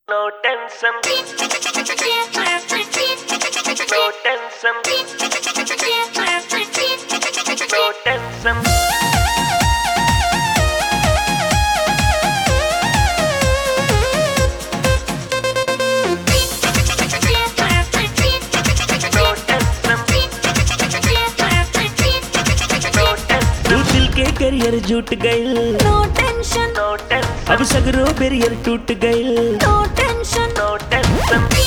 No tension, no tension, no tension. No tension, no tension, तू दिल के career जुट गइल No tension, no tension, अब सगरो बेरियर टूट गइल no tension, no tension, no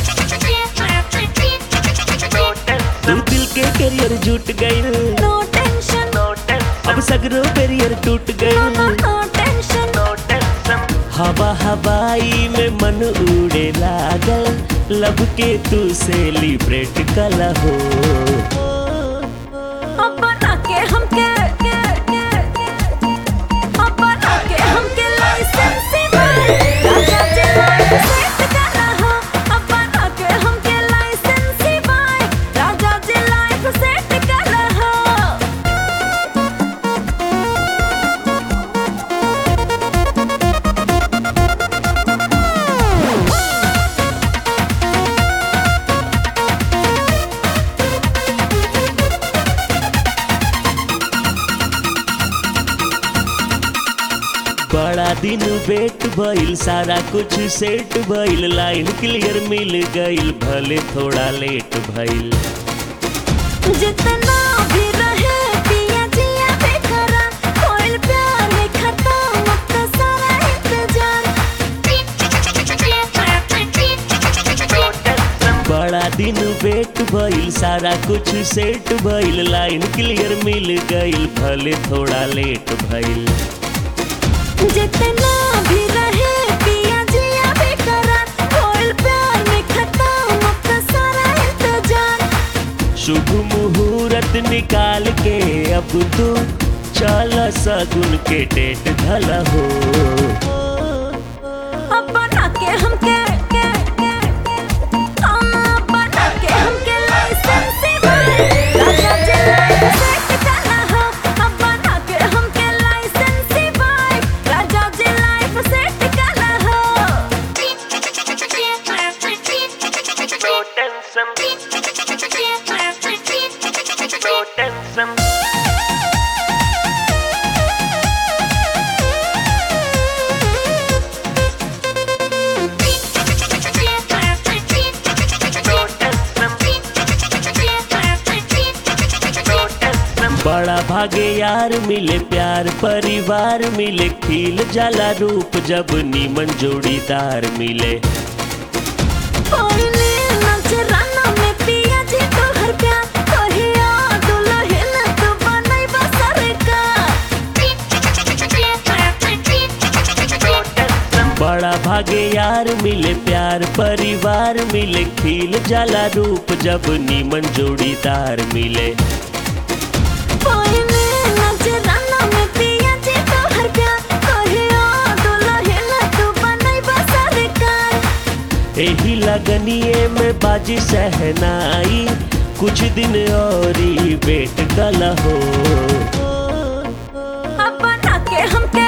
tension, तू दिल के करियर जुट गइल no tension, no tension, अब सगरो बेरियर टूट no, गइल no tension, no tension. हवा हवाई में मन उड़े लागल लब के तू सेलिब्रेट कला हो अब बना के हमके अब बना के हमके लाइसेंस राजा जी लाइफ सेट करा हो अब बना के हमके लाइसेंस राजा जी लाइफ सेट करा हो बड़ा दिन वेट भइल सारा कुछ सेट भइल लाइन क्लियर मिल गइल भले थोड़ा लेट भइल जितना भी रहे पिया जिया बेकरार कोई प्यार में खत्म अब तो सारा इंतजार बड़ा दिन वेट भइल सारा कुछ सेट भइल लाइन क्लियर मिल गइल भले थोड़ा लेट भइल जितना भी रहे पिया जिया बेकरार कोई प्यार में खत्म अब तो सारा इंतजार शुभ मुहूर्त निकाल के अब तू चल सगुन के डेट धल हो अब बना के हमके अब बना के हमके लाइसेंस राजा जी लाइफ सेट करा हो अब बना के हमके लाइसेंस राजा जी लाइफ सेट करा हो No tension, no tension, no tension, no tension. बड़ा भागे यार मिले प्यार परिवार मिले खिल जाला रूप जब नीमन जोड़ीदार मिले कोयले नजराना में पिया जी तोहर प्यार कहिया दुल्हन तू बनैबा सरकार बड़ा भागे यार मिले प्यार परिवार मिले खिल जाला रूप जब नीमन जोड़ीदार मिले कोयले नजराना में पिया जी तोहर प्यार कहिया दुल्हन तू बनैबा सरकार एही लगनिए में बाजी सहनाई कुछ दिन और ही वेट कल हो अब बना के हमके